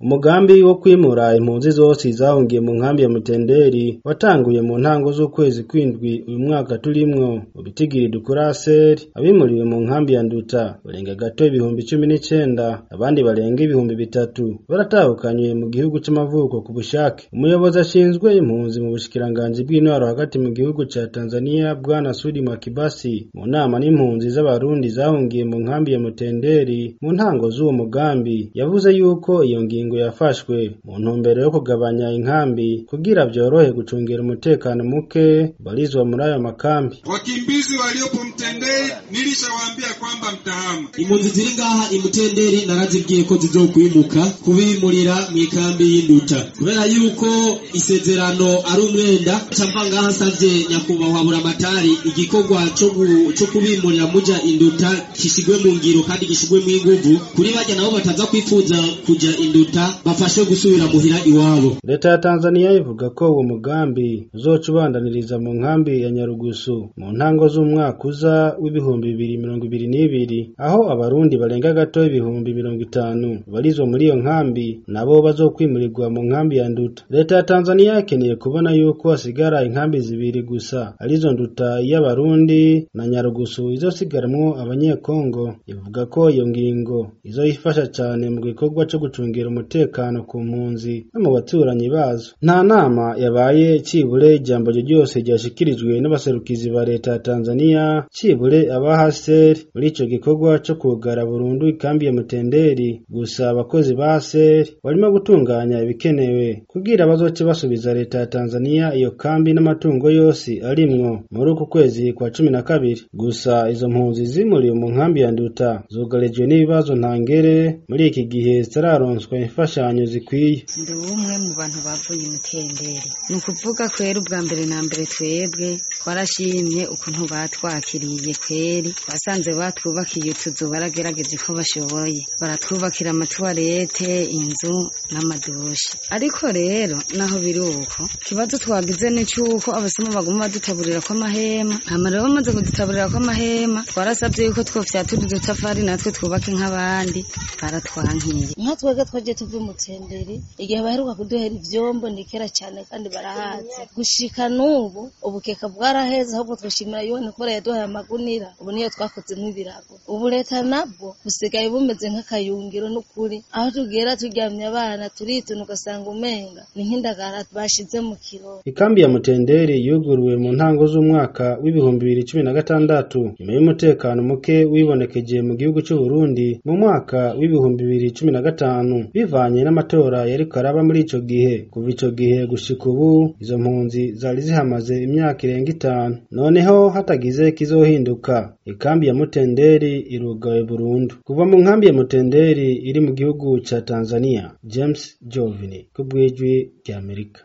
umugambi wo kwimura impunzi zose zahungiye mu nkambi ya Mutenderi watanguye mu ntango z'ukwezi kwindwi uyu mwaka turimwo mu bitigiri dukura seri abimuriwe mu nkambi ya Nduta barenga gato ibihumbi cumi n'icenda abandi barenga ibihumbi bitatu baratahukanywe mu gihugu c'amavuko ku bushake umuyobozi ashinzwe impunzi mu bushikiranganji bw'intwaro hagati mu gihugu ca Tanzania bwana Sudi Mwakibasi mu nama n'impunzi z'abarundi zahungiye mu nkambi ya Mutenderi mu ntango z'uwo mugambi yavuze yuko iyo ngingo yafashwe mu ntumbero yo kugabanya inkambi kugira vyorohe gucungira umutekano muke barizwa muri ayo makambi. Wakimbizi waliopo Mtenderi nilishawaambia kwamba mtahama. impunzi ziri ngaha imutenderi narazibwiye ko zizokwimuka kubimurira mu ikambi y'induta kubera yuko isezerano ari umwenda camva ngaha nsavye nyakubahwa buramatari igikorwa co gu- co kubimurira muja induta gishigwe mu ngiro kandi gishigwe mu inguvu kuri barya nabo bataza kwifuza kuja induta bafashwe gusubira muhira iwabo Leta ya Tanzania ivuga ko uwo mugambi uzoca ubandaniriza mu nkambi ya Nyarugusu mu ntango z'umwaka uza w'ibihumbi bibiri mirongo ibiri n'ibiri aho abarundi barenga gato ibihumbi mirongo itanu barizwa muri iyo nkambi nabo bazokwimurirwa mu nkambi ya Nduta. Leta ya Tanzania ikeneye kubona yuko hasigara inkambi zibiri gusa arizo Nduta y'abarundi na Nyarugusu izosigaramwo abanyekongo ivuga ko iyo ngingo izoyifasha cane mu gikorwa co gucungira umutekano ku mpunzi no mu baturanyi bazo nta nama yabaye cibure ijambo ryo ryose ryashikirijwe n'abaserukizi ba leta ya Tanzania cibure abahaseri muri ico gikorwa co kugara burundu ikambi ya Mutenderi gusa abakozi ba haseri barimo gutunganya ibikenewe kugira bazoce basubiza leta ya Tanzania iyo kambi n'amatungo yose arimwo muri uku kwezi kwa cumi na kabiri gusa izo mpunzi zimuriwe mu nkambi ya Nduta zugarijwe n'ibibazo ntangere muri iki gihe zitararonswa imfashanyo zikwiye ndi umwe mu bantu bavuye imutenderi ni ukuvuga kwera ubwa mbere na mbere twebwe twarashimye ukuntu batwakiriye kweri basanze batwubakiye utuzu baragerageje ko bashoboye baratwubakira amatuwarete inzu n'amadushi ariko rero naho biri uko ikibazo twagize ni cy'uko abasoma baguma badutaburira ko amahema hama rero bamaze kudutaburira ko amahema twarasabye yuko twofyatura udutafari natwe twubake nk'abandi baratwankiye nka twebwe twagiye tuva umutenderi igihe baheruka kuduhera ivyombo ni kera cyane kandi barahazi gushika n'ubu ubukeka bwaraheze ahubwo twishimira yone kubera yaduhaye amagunira ubu niyo twakozemo ibirago ubu leta nabwo busigaye bumeze nk'akayungiro n'ukuri aho tugera turyamye abana turituna ugasanga umenga ni nk'indagara bashize mu kirori Ikambi ya Mutenderi yuguruwe mu ntango z'umwaka w'ibihumbi bibiri cumi na gatandatu nyuma y'umutekano muke wibonekeje mu gihugu cy'u Burundi mu mwaka w'ibihumbi bibiri cumi na gatanu bivanye n'amatora yariko araba muri ico gihe kuva ico gihe gushika ubu izo mpunzi zari zihamaze imyaka irenga itanu noneho hatagize kizohinduka ikambi ya Mutenderi irugawe burundu kuva mu nkambi ya Mutenderi iri mu gihugu ca Tanzania James Jovini ku bw'ijwi ry'Amerika